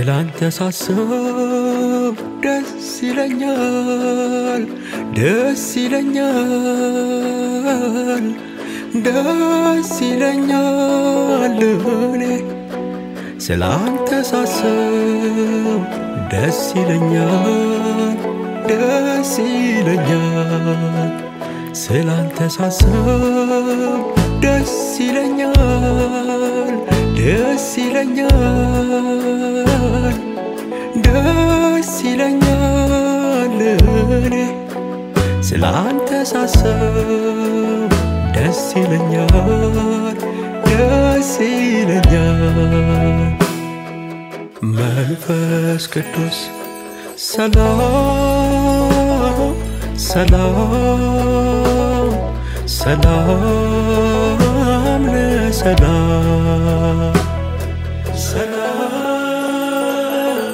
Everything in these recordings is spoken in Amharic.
ስላንተ ሳስብ ደስ ይለኛል፣ ደስ ይለኛል፣ ደስ ይለኛል እኔ ስላንተ ሳስብ ደስ ይለኛል፣ ደስ ይለኛል ስላንተ ሳስብ ደስ ይለኛል፣ ደስ ይለኛል፣ ደስ ይለኛል እኔ ስላንተ ሳስብ ደስ ይለኛል፣ ደስ ይለኛል መንፈስ ቅዱስ ሰላም ሰላም ሰላም ለሰላም ሰላም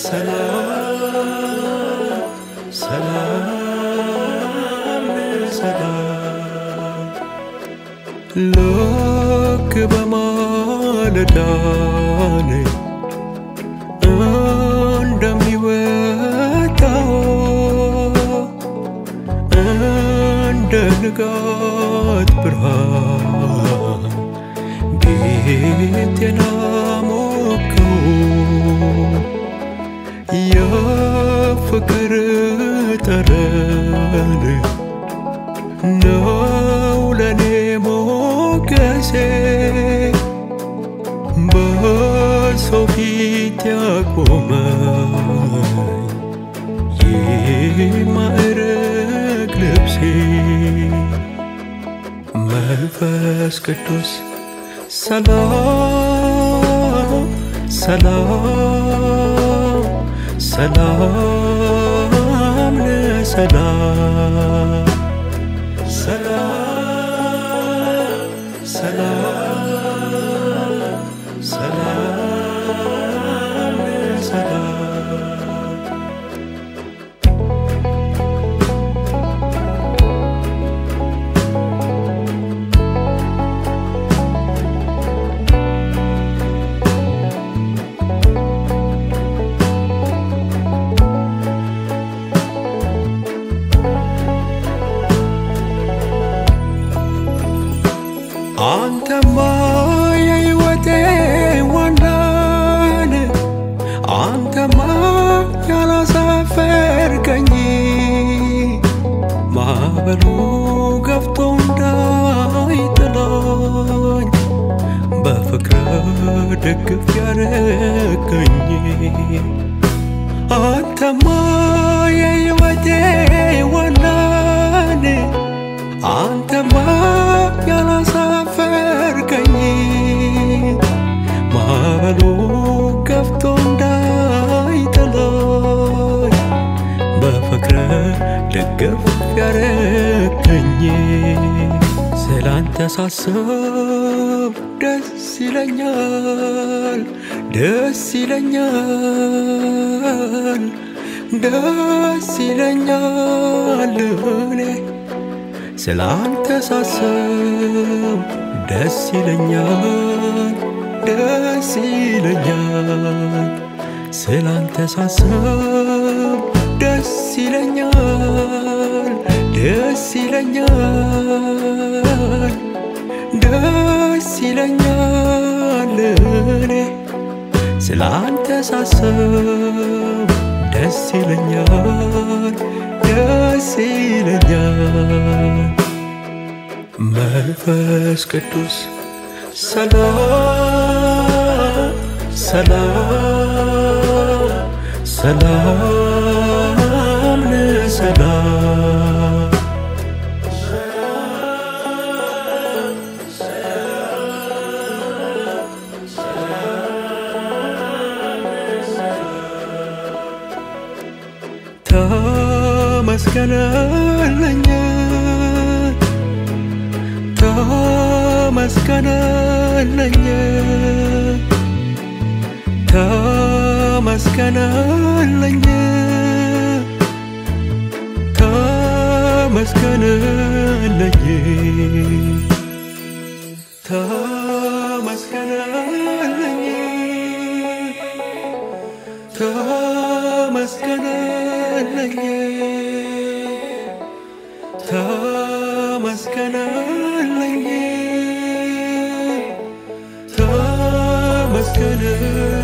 ሰላም ሰላም ለሰላም ልክ በማለዳ ነኝ እንደሚወጣው እንደ ንጋት ብርሃን ቤቴን አሞቀው የፍቅር ጠረን ነው ለኔ ሞገሴ በሰው ፊት ያቆመኝ የማዕረግ ልብሴ መንፈስ ቅዱስ ሰላም ሰላም ሰላም ለሰላም ሰላም ሰላም ሰላም ለሰላም አንተማ የሕይወቴ ዋናን አንተማ ያላሳፈርከኝ ማዕበሉ ገፍቶ እንዳይጥለኝ በፍቅር ደግፍ ያረገኝ አንተማ የሕይወቴ ዋናን አንተማ ያላሳፈርከኝ ማዕበሉ ገፍቶ እንዳይጥለኝ በፍቅር ደገፍ ያረገኝ ስላንተ ሳስብ ደስ ይለኛል፣ ደስ ይለኛል፣ ደስ ይለኛል እኔ ስላንተ ሳስብ ደስ ይለኛል፣ ደስ ይለኛል ስላንተ ሳስብ ደስ ይለኛል፣ ደስ ይለኛል፣ ደስ ይለኛል እኔ ስላንተ ሳስብ ደስ ይለኛል፣ ደስ ይለኛል መንፈስ ቅዱስ ሰላም ሰላም ሰላም ለሰላም ተመስገነልኝ ተመስገነልኝ ተመስገነልኝ ተመስገነልኝ ተመስገነልኝ ተመስገነልኝ ተመስገነልኝ ተመስገነልኝ